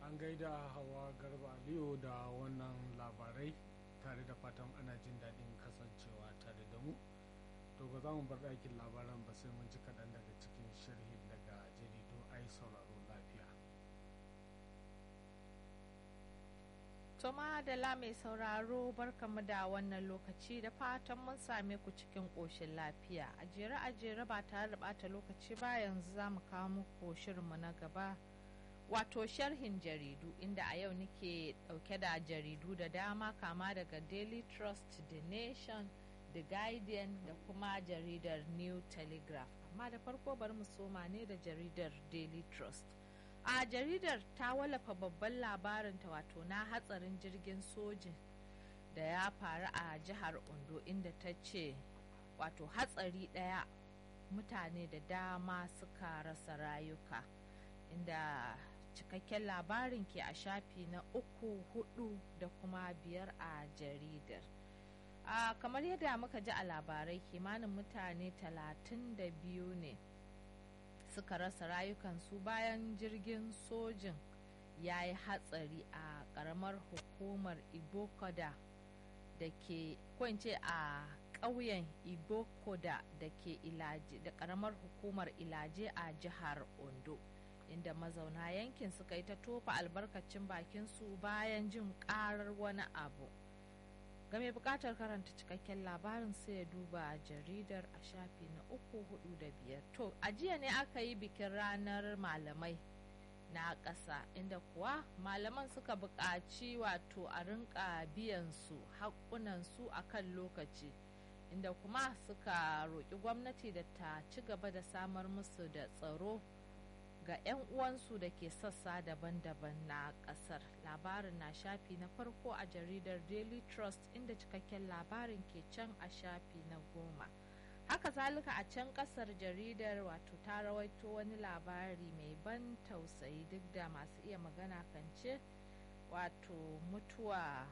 an gaida hawa garba aliyu da wannan labarai tare da fatan ana jin daɗin kasancewa tare da mu to ba za mu bar ɗakin labaran ba sai mun ji kaɗan daga cikin sharhi daga jaridu ai sauraro lafiya Toma da mai sauraro barkamu da wannan lokaci da fatan mun same ku cikin ƙoshin lafiya a jere a jere ba tare da bata lokaci ba yanzu za mu kawo muku shirinmu na gaba wato sharhin jaridu inda a yau nake dauke da jaridu da dama kama daga daily trust the nation the guardian da kuma jaridar new telegraph amma da farko bari mu soma ne da jaridar daily trust a jaridar ta wallafa babban labarinta wato na hatsarin jirgin sojin da ya faru a jihar ondo inda ta ce wato hatsari daya mutane da dama suka rasa rayuka inda cikakken labarin ke a shafi na uku hudu da kuma biyar a jaridar a kamar yadda muka ji a labarai kimanin mutane talatin da biyu ne suka rasa rayukansu bayan jirgin sojin ya yi hatsari a karamar hukumar ibokoda da ke kwance a ƙauyen ibokoda da ke ilaje da karamar hukumar ilaje a jihar ondo inda mazauna yankin suka yi ta tofa albarkacin bakinsu bayan jin karar wani abu game bukatar karanta cikakken labarin sai ya duba jaridar a shafi na uku hudu da biyar to a jiya ne aka yi bikin ranar malamai na ƙasa inda kuwa malaman suka buƙaci wato a rinka biyan su haƙƙunansu a kan lokaci inda kuma suka roƙi gwamnati da ta ci gaba da samar musu da tsaro ga 'yan uwansu da ke sassa daban-daban na kasar labarin na shafi na farko a jaridar daily trust inda cikakken labarin ke can a shafi na goma haka zalika a can kasar jaridar wato ta rawaito wani labari mai ban tausayi duk da masu iya magana kan ce wato mutuwa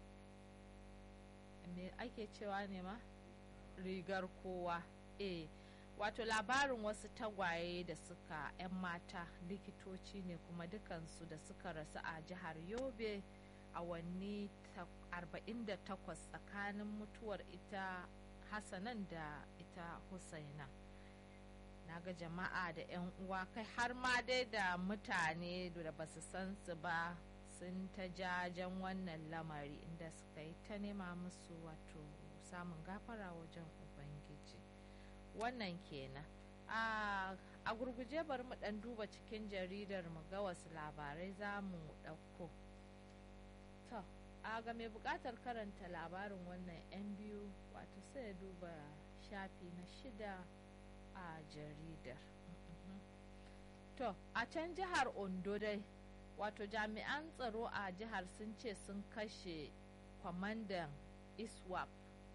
me ake cewa ne ma rigar kowa eh wato labarin wasu tagwaye da suka 'yan mata likitoci ne kuma dukansu da suka rasu a jihar yobe awanni 48 tsakanin mutuwar ita hassanan da ita husaina na ga jama'a da 'yan uwa kai har ma dai da mutane da ba su san su ba sun ta jajen wannan lamari inda suka yi ta nema musu wato samun gafara wajen ubangiji wannan kenan a gurguje bari mu dan duba cikin jaridar mu ga wasu labarai za mu ɗauko to a ga mai buƙatar karanta labarin wannan yan biyu wato sai ya duba shafi na shida a jaridar to a can jihar ondo dai wato jami'an tsaro a jihar sun ce sun kashe kwamandan iswap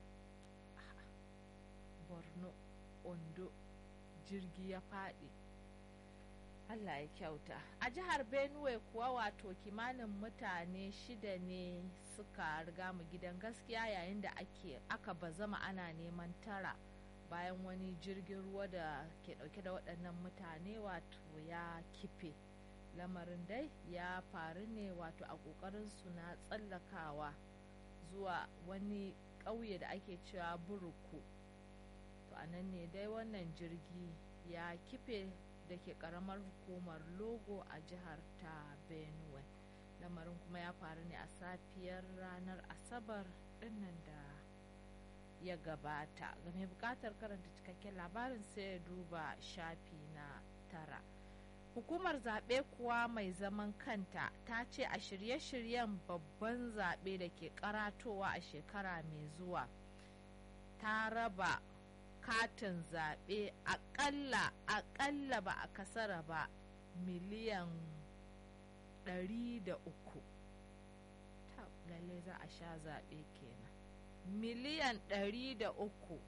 borno ondo jirgi ya faɗi allah ya kyauta a jihar benue kuwa wato kimanin mutane shida ne suka riga mu gidan gaskiya yayin da ake aka bazama ana neman tara bayan wani jirgin ruwa da ke dauke da waɗannan mutane wato ya kife lamarin dai ya faru ne wato a ƙoƙarin su na tsallakawa zuwa wani ƙauye da ake cewa buruku to a nan ne dai wannan jirgi ya kife da ke karamar hukumar logo a jihar ta benue lamarin kuma ya faru ne a safiyar ranar asabar dinnan da ya gabata ga mai bukatar karanta cikakken labarin sai ya duba shafi na tara hukumar zaɓe kuwa mai zaman kanta ta ce a shirye-shiryen babban zaɓe da ke karatowa a shekara mai zuwa ta raba katin zaɓe aƙalla aƙalla ba a kasara ba miliyan ɗari da uku lalle za a sha zaɓe kenan miliyan ɗari da uku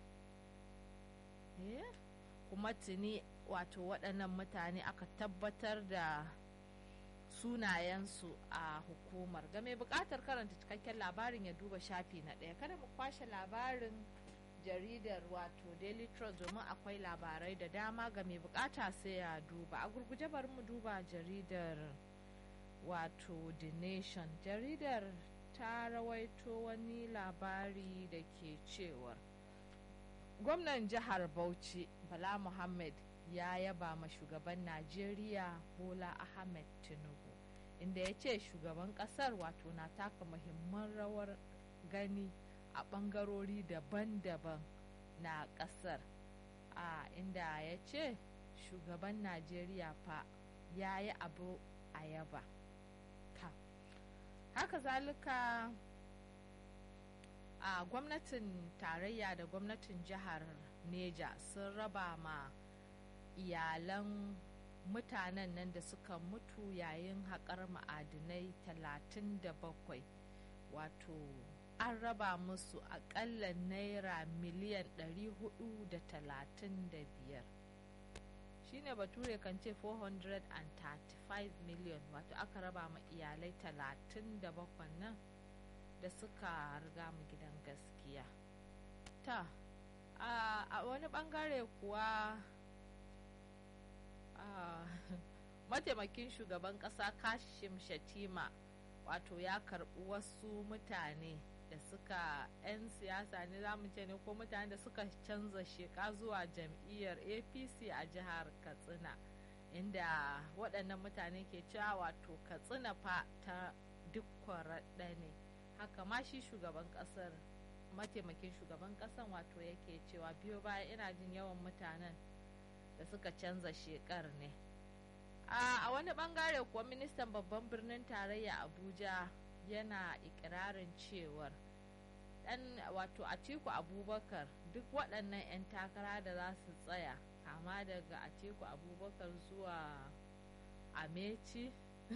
kuma tuni wato waɗannan mutane aka tabbatar da sunayensu a hukumar ga mai buƙatar karanta cikakken labarin ya duba shafi na ɗaya kada mu kwashe labarin jaridar wato daily trust domin akwai labarai da dama ga mai bukata sai ya duba a gurguje bari mu duba jaridar wato the nation jaridar ta rawaito wani labari da ke cewar gwamnan jihar bauchi bala muhammad ya yaba ma shugaban najeriya bola ahmed tinubu inda ya ce shugaban kasar wato na taka muhimman rawar gani a bangarori daban-daban na kasar a inda ya ce shugaban najeriya fa ya yi abu a yaba haka zalika a gwamnatin tarayya da gwamnatin jihar neja sun raba ma iyalan mutanen nan da suka mutu yayin haƙar ma'adinai 37 wato an raba musu aƙalla naira miliyan 435 shine bature kan ce 435 miliyan wato aka raba ma iyalai 37 nan da suka riga mu gidan gaskiya ta a wani bangare kuwa mataimakin shugaban kasa kashim shatima wato ya karbi wasu mutane da suka 'yan siyasa ne za mu ce ne ko mutane da suka canza sheka zuwa jam'iyyar apc a jihar katsina inda waɗannan mutane ke cewa wato katsina fa ta duk kwaraɗa ne haka ma shi shugaban ƙasar mataimakin shugaban ƙasan wato yake cewa biyo baya ina jin yawan mutanen da suka canza shekar ne a wani bangare kuwa ministan babban birnin tarayya abuja yana ikirarin cewar dan wato atiku abubakar duk waɗannan 'yan takara da za su tsaya kama daga atiku abubakar zuwa ameci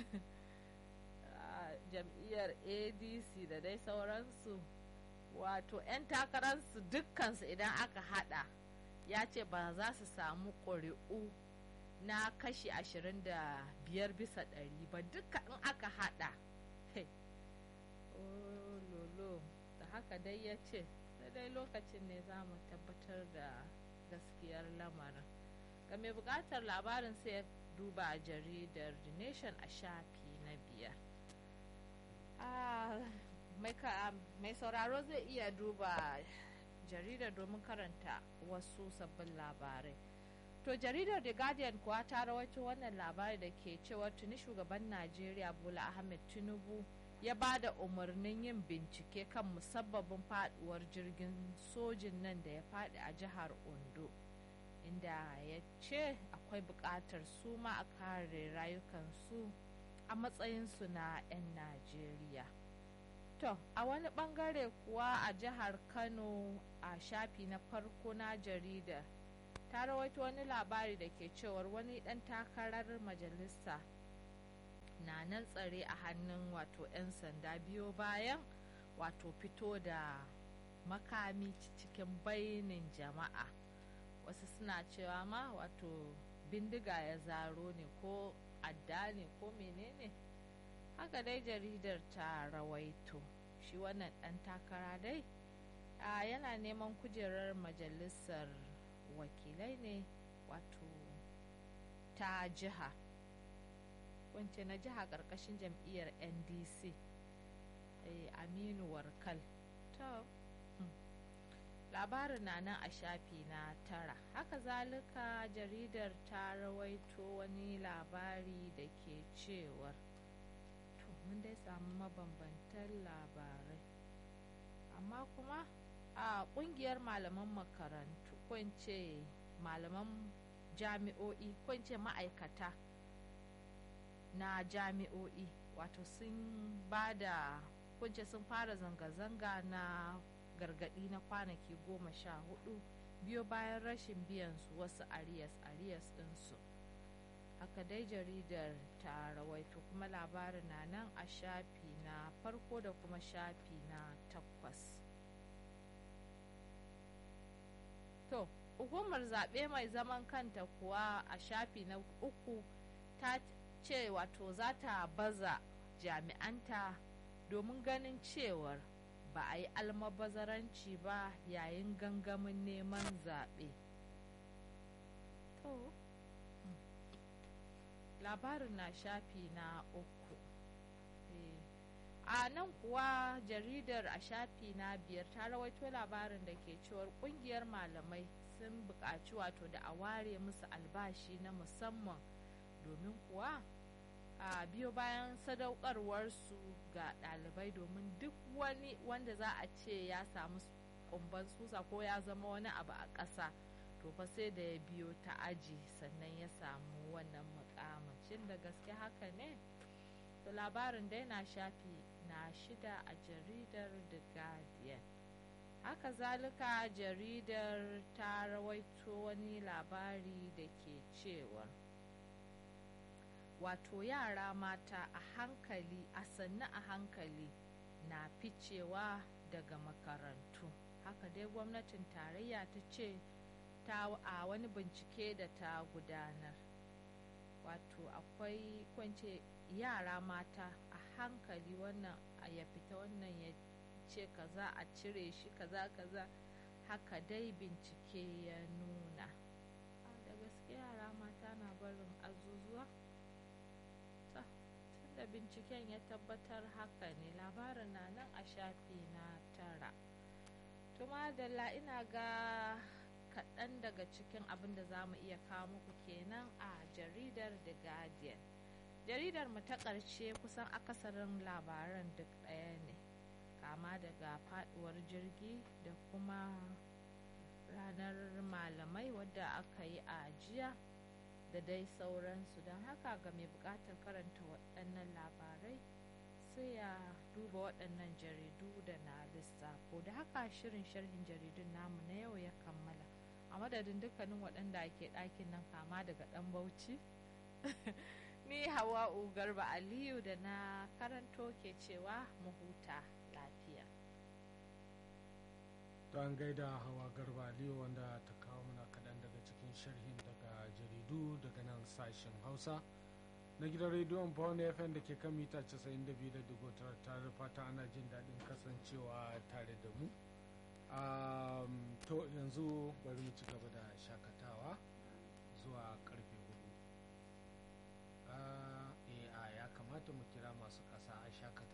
jam'iyyar adc da dai sauransu wato 'yan takararsu dukkansu idan aka hada ya ce ba za su samu ƙuri'u na kashi 25 bisa ɗari ba duka in aka hada oh lolo da haka dai ya ce dai lokacin ne za mu tabbatar da gaskiyar lamarin ga mai bukatar labarin sai ya duba jaridar the nation a shafi na biyar mai sauraro zai iya duba jaridar domin karanta wasu sabbin labarai to jaridar the guardian kuwa ta rawaito wannan labari da ke cewa tuni shugaban najeriya bola ahmed tinubu ya ba da umarnin yin bincike kan musabbabin faduwar jirgin sojin nan da ya fadi a jihar ondo inda ya ce akwai buƙatar su ma a kare rayukansu a matsayinsu na 'yan najeriya to a wani bangare kuwa a jihar kano a shafi na farko na jarida ta rawaito wani labari da ke cewar wani dan takarar majalisa na nan tsare a hannun wato 'yan sanda biyo bayan wato fito da makami cikin bainin jama'a wasu suna cewa ma wato bindiga ya zaro ne ko adda ne ko menene haka dai jaridar ta rawaito shi wannan dan takara dai a yana neman kujerar majalisar wakilai ne wato ta jiha wance na jiha karkashin jam'iyyar ndc aminu warkal to labarin na nan a shafi na tara haka zalika jaridar ta rawaito wani labari da ke cewar to mun dai samu mabambantan labarai amma kuma a kungiyar malaman makarantu kwance malaman jami'o'i kwance ma'aikata na jami'o'i wato sun ba da kunce sun fara zanga-zanga na gargadi na kwanaki goma sha hudu biyo bayan rashin biyan su wasu arias arias ɗinsu haka dai jaridar ta rawaito kuma labarin na nan a shafi na farko da kuma shafi na takwas to hukumar zaɓe mai zaman kanta kuwa a shafi na uku ta ce wato za ta baza jami'anta domin ganin cewar ba a yi almabazaranci ba yayin gangamin neman zaɓe. labarin na shafi na uku a nan kuwa jaridar a shafi na biyar ta rawaito labarin da ke cewar kungiyar malamai sun buƙaci wato da a ware musu albashi na musamman domin kuwa a biyo bayan sadaukarwarsu ga ɗalibai domin duk wani wanda za a ce ya samu kumban susa ko ya zama wani abu a ƙasa to fa sai da ya biyo ta aji sannan ya samu wannan mukamacin da gaske haka ne to labarin dai na shafi na shida a jaridar the guardian haka zalika jaridar ta rawaito wani labari da ke cewa wato yara mata a hankali a sannu a hankali na ficewa daga makarantu haka dai gwamnatin tarayya ta ce ta a wani bincike da ta gudanar wato akwai kwance yara mata a hankali wannan ya fita wannan ya ce kaza a cire shi kaza kaza haka dai bincike ya nuna da gaske yara mata na barin azuzuwa tunda binciken ya tabbatar haka ne labarin na nan a shafi na tara tuma da ina ga kaɗan daga cikin abin da za mu iya kawo muku kenan a jaridar the guardian jaridar mu ta ƙarshe kusan akasarin labaran duk ɗaya ne kama daga faɗuwar jirgi da kuma ranar malamai wadda aka yi a jiya da dai sauransu don haka ga mai buƙatar karanta waɗannan labarai sai ya duba waɗannan jaridu da na lissafo da haka shirin sharhin jaridun namu na yau ya kammala a madadin dukkanin waɗanda ke ɗakin nan kama daga ɗan bauchi ni hawa'u garba aliyu da na karanto ke cewa mu huta lafiya to an gaida hawa garba aliyu wanda ta kawo mana kaɗan daga cikin sharhin daga jaridu daga nan sashen hausa na gidan rediyon pound fm da ke kan mita 92.9 tare fata ana jin daɗin kasancewa tare da mu to yanzu bari mu ci gaba da shakatawa zuwa karfe hudu a ya kamata mu kira masu ƙasa a shakata